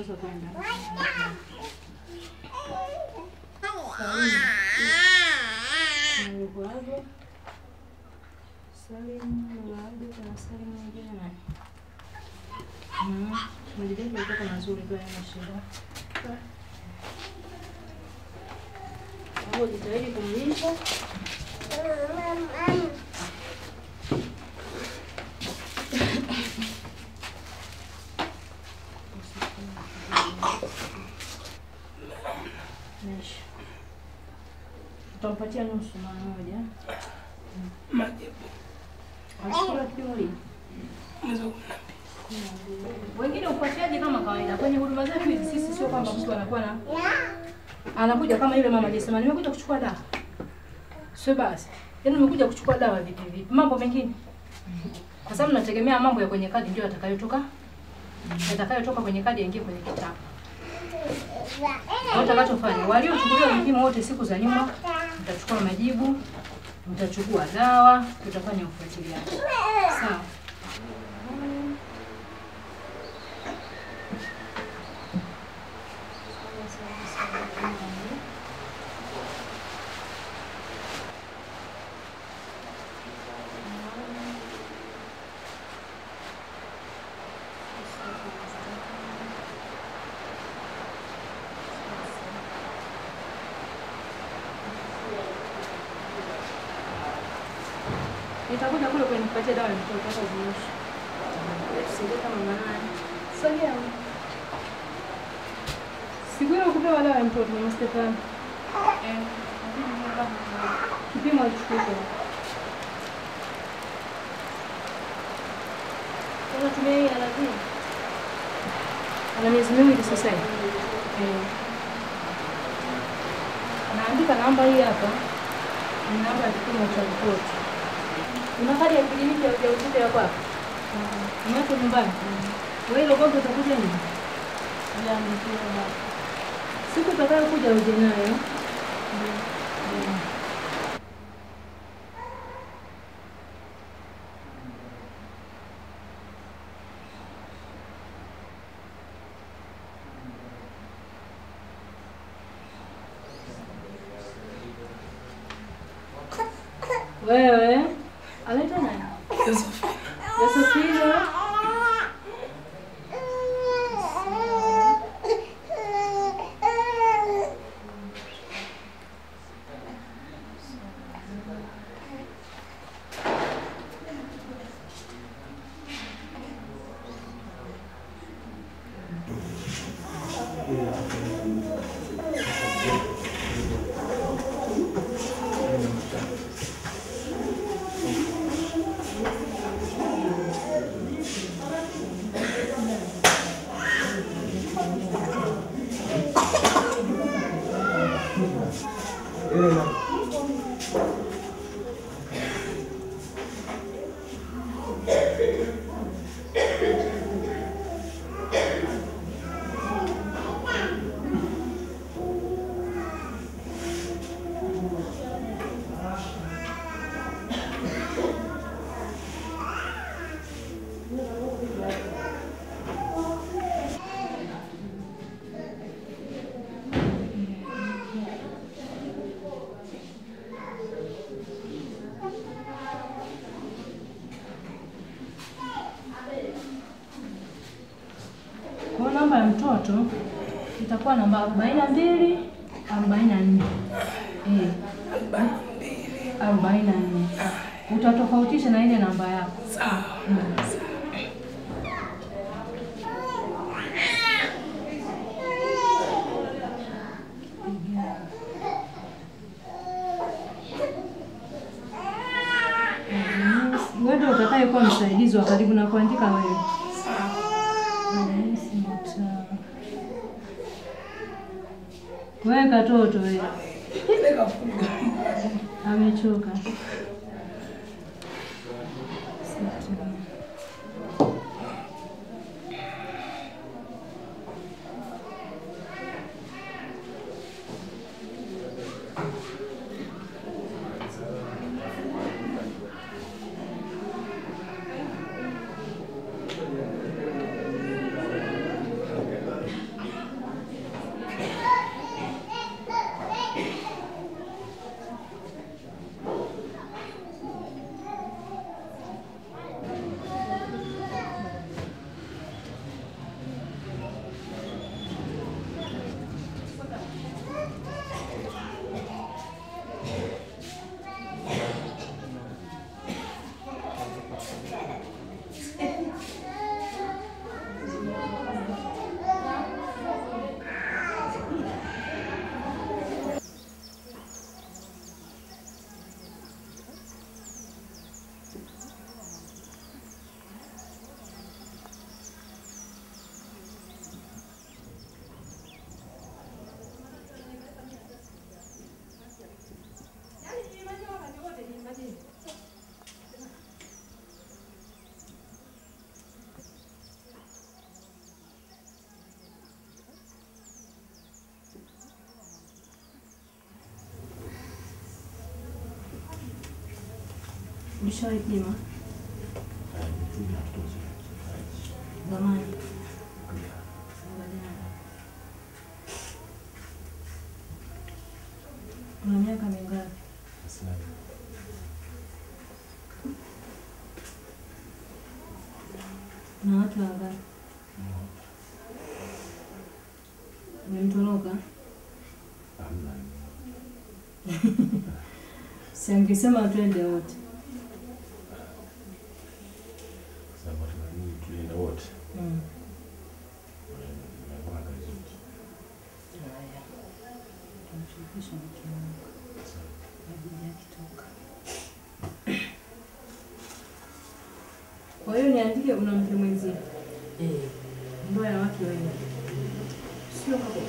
Tosha kwenda. Nilikuaga. Salim, Lulaga, kuna Salim mwingine nani? Mm. Majirani walikuwa mazuri kwa yana shida. Hapo jitahidi kumlisha. Mesh. Tutampatia nusu mara moja. Majibu. Alikula kipimo lini? Mwezi wa kumi na mbili. Wengine ufuatiliaji kama kawaida kwenye huduma zetu hizi, sisi sio kwamba mtu anakuwa na anakuja kama yule mama alisema nimekuja kuchukua dawa, sio basi, yaani nimekuja kuchukua dawa vipi vipi, mambo mengine, kwa sababu nategemea mambo ya kwenye kadi ndio yatakayotoka yatakayotoka kwenye kadi yaingie kwenye kitabu. Kwa utakachofanya, waliochukuliwa vipimo wote siku za nyuma, mtachukua majibu, mtachukua dawa, tutafanya ufuatiliaji. Sawa. Nitakuja kule kwenye kupatia dawa ya mtoto hata ziishi. Tusaidie kama manani. Sogea. Siku ile kupewa dawa ya mtoto mama Stefani. Eh. Kipimo alichukua. Unatumia hii alaji? Ana miezi miwili sasa hivi. Eh. Naandika namba hii hapa. Ni namba ya kipimo cha mtoto. Una kadi ya kliniki ya ujauzito ya kwako? Umeacha nyumbani? Wewe ile gongo utakuja nini? Siku utakayokuja uje nayo. Mm. Wewe anaitwa nani? Josephine. Yosefina. Kwa namba ya mtoto itakuwa namba arobaini na mbili arobaini na nne Eh, arobaini na nne utatofautisha na ile namba yako. Sawa. Wewe ndio utakayekuwa msaidizi wa karibu na kuandika wewe. Sawa. Rais Mtaa. Wewe katoto wewe. Neka funga. Amechoka. Ulishawahi pima zamani? Angalia. Una miaka mingapi? Na watu wangapi? Umemtoroka? Si angesema twende wote. Mm. Haya. Tamshirikisha mke wangu. Kabla akitoka. Kwa hiyo niandike una mke mwenzie. Ndoa ya wake wengi. Sio hapo.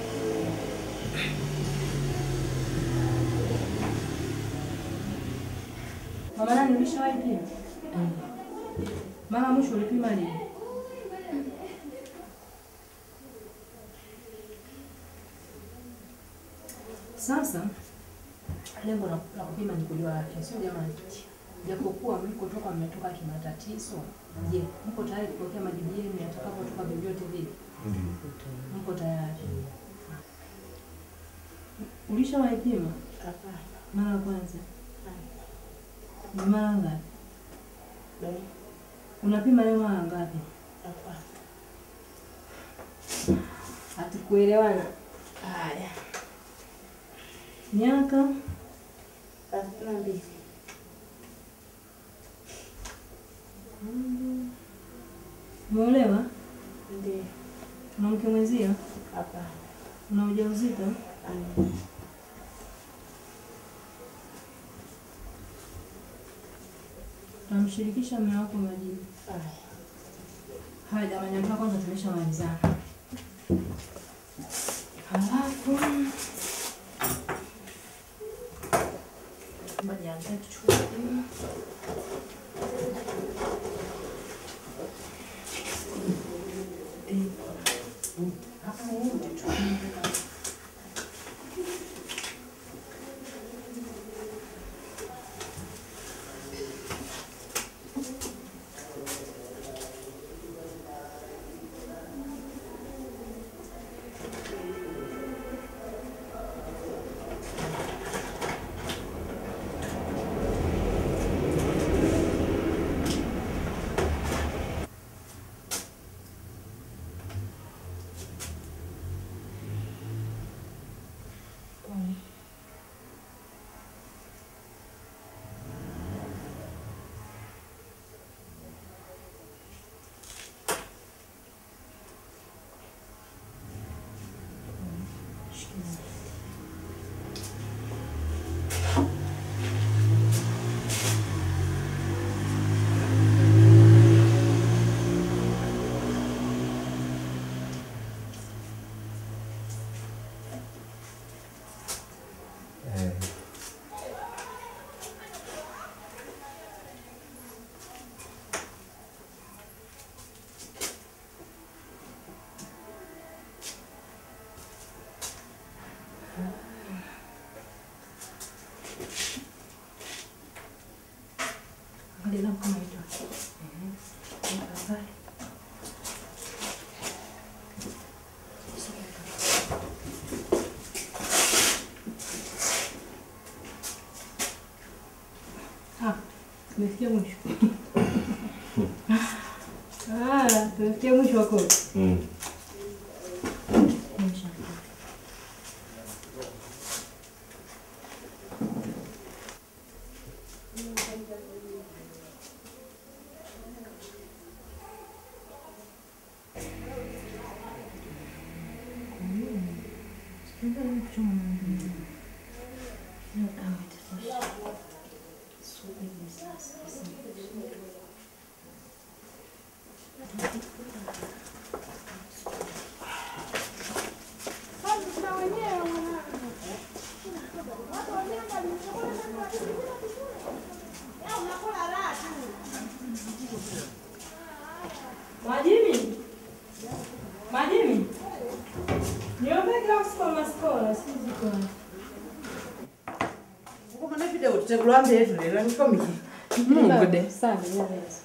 Mama nani ulishawahi pima? Mara mwisho ulipima lini? Sasa lengo la la kupima ni kujua afya, sio jamani. Japokuwa mlikotoka mmetoka kimatatizo, je, mko tayari kupokea majibu yenu yatakapotoka vyovyote vile? Mko tayari? Ulishawahi pima mara ya kwanza? Ni mara ngapi? Unapima leo mara ngapi? Hatukuelewana. Haya, Miaka thelathini na mbili. umeolewa? Ndio. Una mke mwenzio? Hapana. Una ujauzito? Ana. Tamshirikisha mume wako majibu. Haya. Haya jamani, hapa kwanza tumeshamalizana. Halafu ngoja nianze tuchukue kipimo. Hapa wote tuchukue. Angalia kama hiyo. Eh. Tafadhali. Ah, tumefikia mwisho. Ah, tumefikia mwisho wako. Mwisho. Majimi? Majimi? Niombe glasi kwa maskola, si ziko. Uko mana video tutegulwa mbetu lero nikomiki. Mungu de. Sana nyaweza.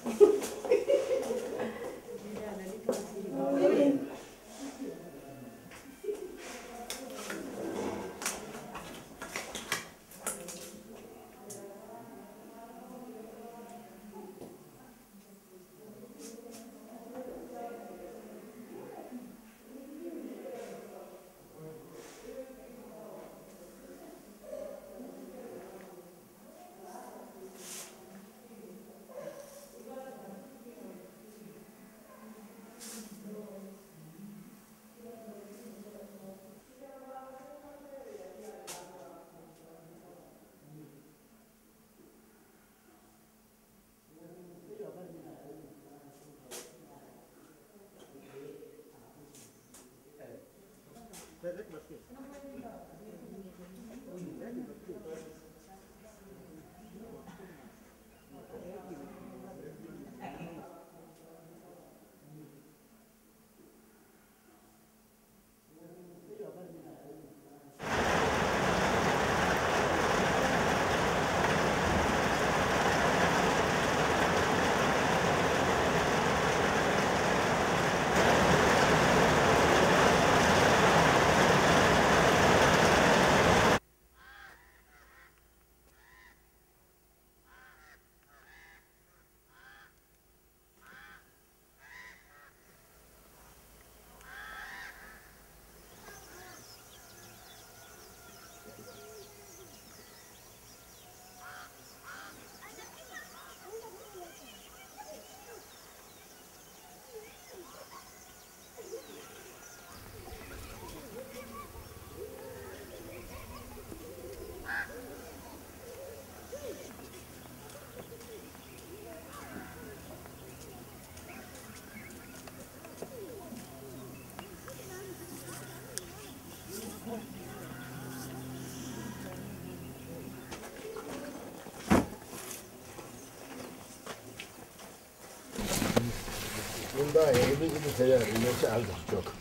Nyumba hivi hivi tayari imeshaanza kutoka.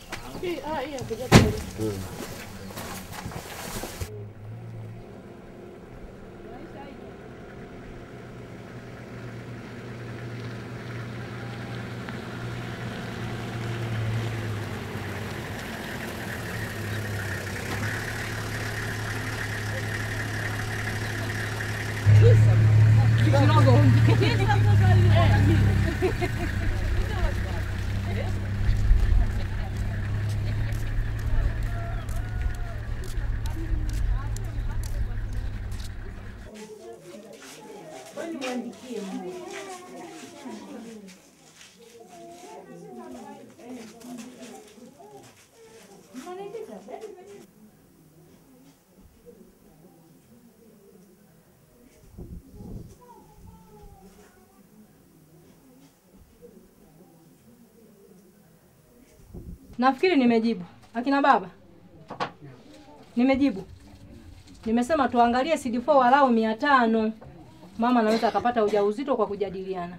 Nafikiri nimejibu. Akina baba, nimejibu. Nimesema tuangalie CD4 walau mia tano. Mama anaweza akapata ujauzito kwa kujadiliana.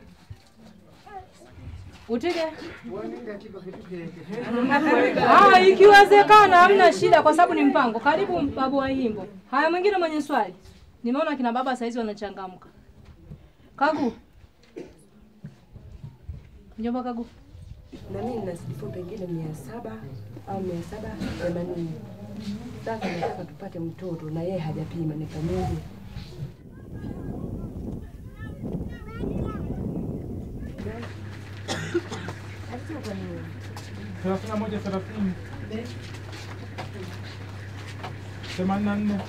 Utige? Ah, ikiwezekana hamna shida kwa sababu ni mpango. Karibu babu wa Himbo. Haya, mwingine mwenye swali. Nimeona kina baba saizi wanachangamka. Kagu. Mjomba Kagu. na mimi nina siku pengine mia saba au mia saba themanini. Sasa nataka tupate mtoto na yeye hajapima, nifanyeje? thelathini na moja thelathini themanini na nne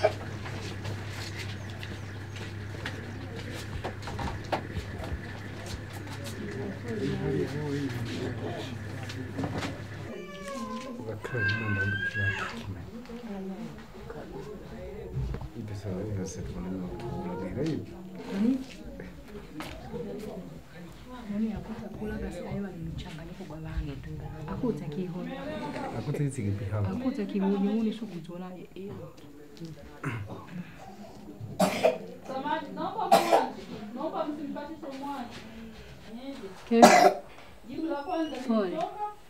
Akuta kihoni. Akuta kihuni shukuzola iyo. Ke- Pole.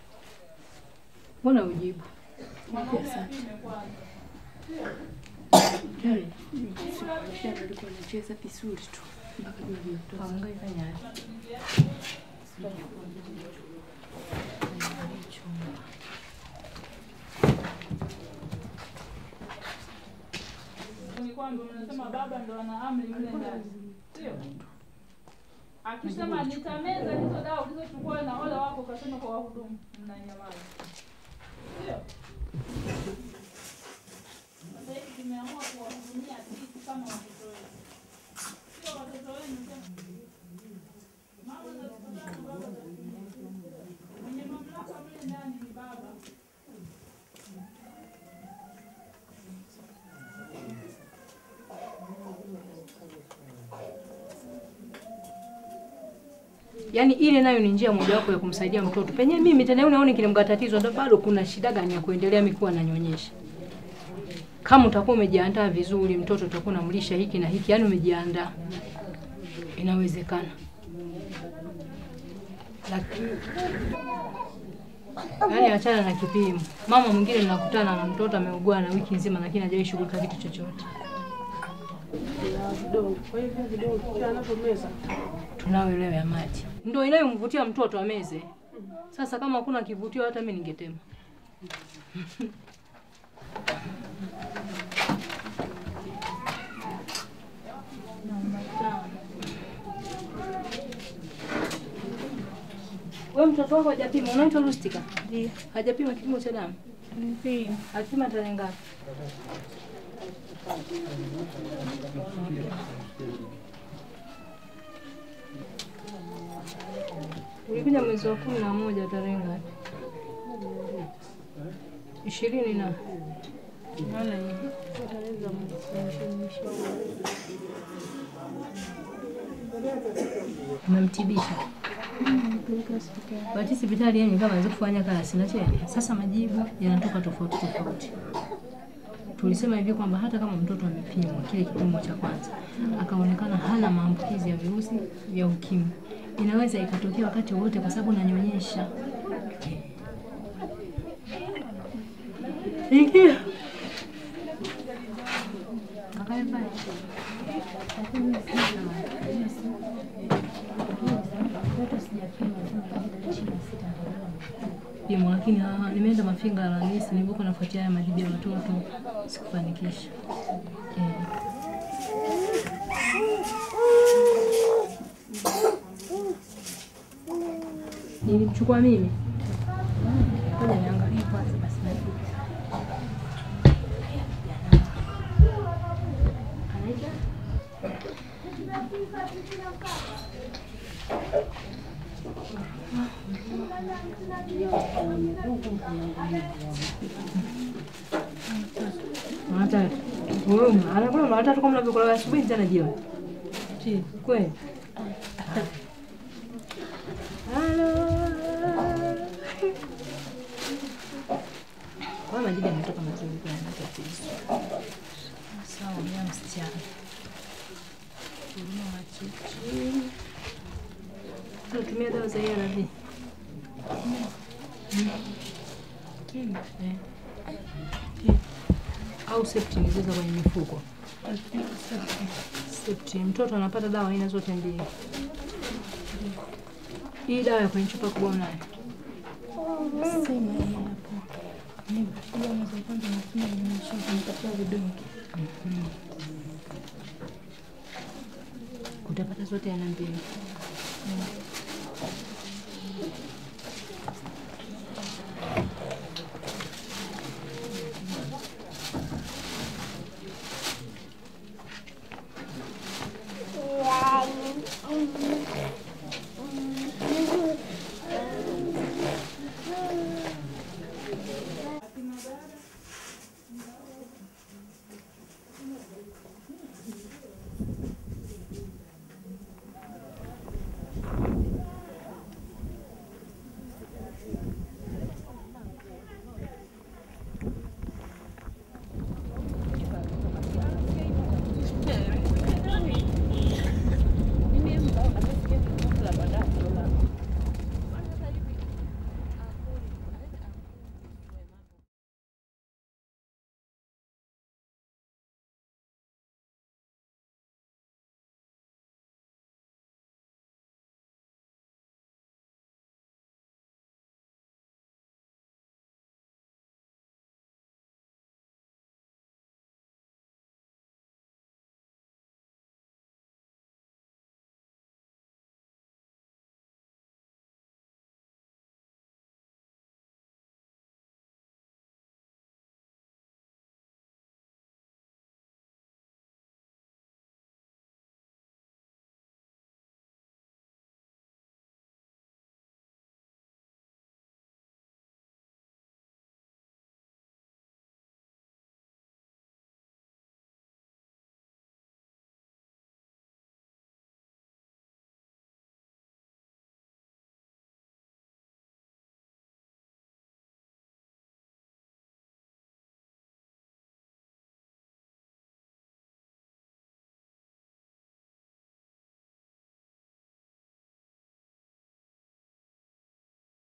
Mbona ujibu? Alikuwa anacheza vizuri tu. Hangaika nyari. ni kwamba mnasema baba ndo ana amri mle ndani, sio? Akisema nitameza hizo dawa ulizochukua na wale wako, ukasema kwa wahudumu, mnanyamaza, sio? Sasa hivi tumeamua kuwahudumia sisi kama watoto wetu, sio watoto wenu tena. Mama za siku tatu, baba za siku mbili. Mwenye mamlaka mle ndani ni baba. Yaani ile nayo ni njia mojawapo ya kumsaidia mtoto. Penye mimi tena unaona kilimga tatizo ndo bado kuna shida gani ya kuendelea mimi kuwa nanyonyesha. Kama utakuwa umejiandaa vizuri, mtoto utakuwa unamlisha hiki na hiki, yaani umejiandaa. Inawezekana. Lakini yaani achana na kipimo. Mama mwingine ninakutana na mtoto ameugua na wiki nzima lakini hajawahi shughulika kitu chochote. Vidogo. Kwa hiyo vile vidogo kila anapomeza Tunayo leo ya maji. Ndio inayomvutia mtoto ameze. Sasa kama hakuna kivutio hata mimi ningetema. Wewe mtoto wako hajapima, unaitwa Rustika? Ndio. Hajapima kipimo cha damu? Ndio. Alipima tarehe ngapi? Ulikuja mwezi wa kumi na moja tarehe ngapi? Ishirini na naona hivi. Umemtibisha? Bati hospitali yenye kama anaweza kufanya kazi na tena. Sasa majibu yanatoka tofauti tofauti. Tulisema hivi kwamba hata kama mtoto amepimwa kile kipimo cha kwanza akaonekana hana maambukizi ya virusi vya ukimwi, inaweza ikatokea wakati wowote kwa sababu nanyonyesha. Ingia. Kakae pale. Pimo, lakini ah, nimeenda Mafinga Alhamisi, nilipokuwa nafuatia haya majibu ya watoto sikufanikisha. Eh. Nilimchukua mimi. Ngoja niangalie kwanza basi. Anaitwa? Hata wewe anakula mara tatu kama unavyokula asubuhi tena jioni. Chi, kweli? Halo. Kwa majibu yametoka mazuri kwa yana tatizo. Sawa, mimi msichana. Huduma machichi. Tunatumia dawa za ARV. Eh. Au septin zile za kwenye mifuko. Septin. Mtoto anapata dawa aina zote mbili. Hii dawa ya kwenye chupa kubwa unayo? Utapata zote aina mbili.